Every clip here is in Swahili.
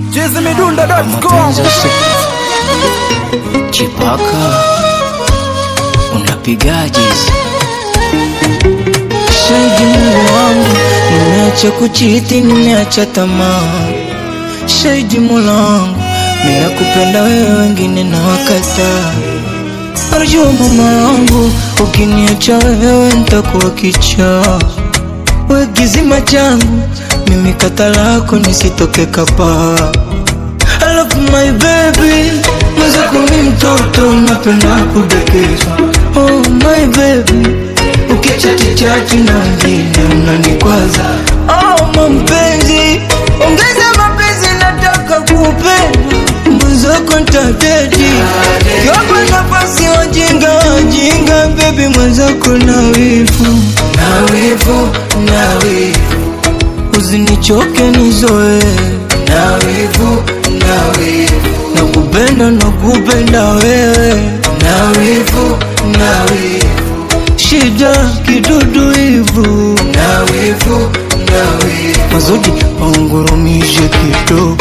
chizimidundo.com Chipaka unapigaje? Shahidi Mungu wangu, nimeacha kuchiti, nimeacha tamaa. Shahidi Mola wangu, mimi nakupenda wewe, wengine na wakataa. Arjua mama wangu, ukiniacha wewe nitakuwa kichaa. We kizima changu, mimi kata lako nisitoke kapaa. I love my baby Mwenzako mi mtoto napenda kudekezwa Oh my baby Ukichati chati na wengine unanikwaza Oh mampenzi Ongeza mapenzi nataka kupenda Mwenzako ntadedi Kiwapa nafasi wajinga wajinga Baby mwenzako na wivu Na wivu, na wivu Usinichoke nizoe na wivu, na wivu Nakupenda, nakupenda wewe na wivu, na wivu Shida kidudu hivu na wivu, na wivu Mazodi waungurumishe kidogo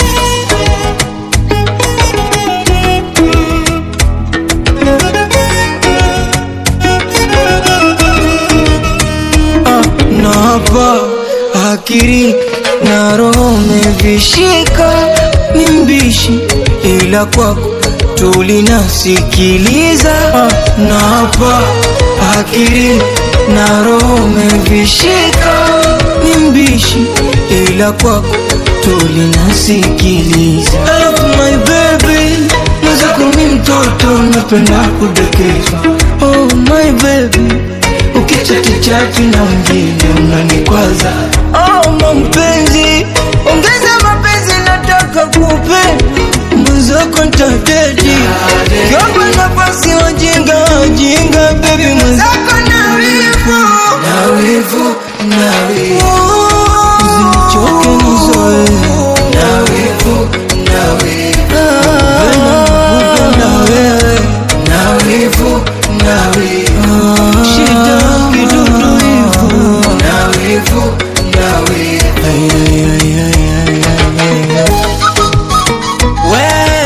Ah, na hapa akili na roho mevishika, ni mbishi ila kwako tulinasikiliza. Ah, na hapa akili na roho mevishika, ni mbishi ila kwako tulinasikiliza. I love my baby, mwenzako mi mtoto napenda kudekezwa. Oh my baby ukichati chati na wengine unanikwaza. Oh mampenzi, ongeza mapenzi, nataka kupenda mwenzako ntadedi kiwapa nafasi wajinga wajinga, bebi mwenzako na wivu na wivu na wivu usinichoke nizoe na wivu na wivu nakupenda wewe na wivu na wivu shida kidudu hivu na wivu na wivu Ay, ay, ay, ay, ay, ay, ay. We,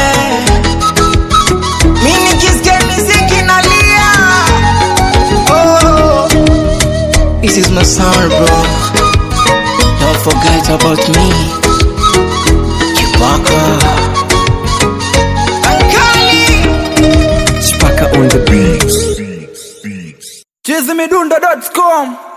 mi nikisikia miziki nalia. Oh, this is my sound bro don't forget about me Chewbacca Ankali Chipaka on the beats. chizimidundo.com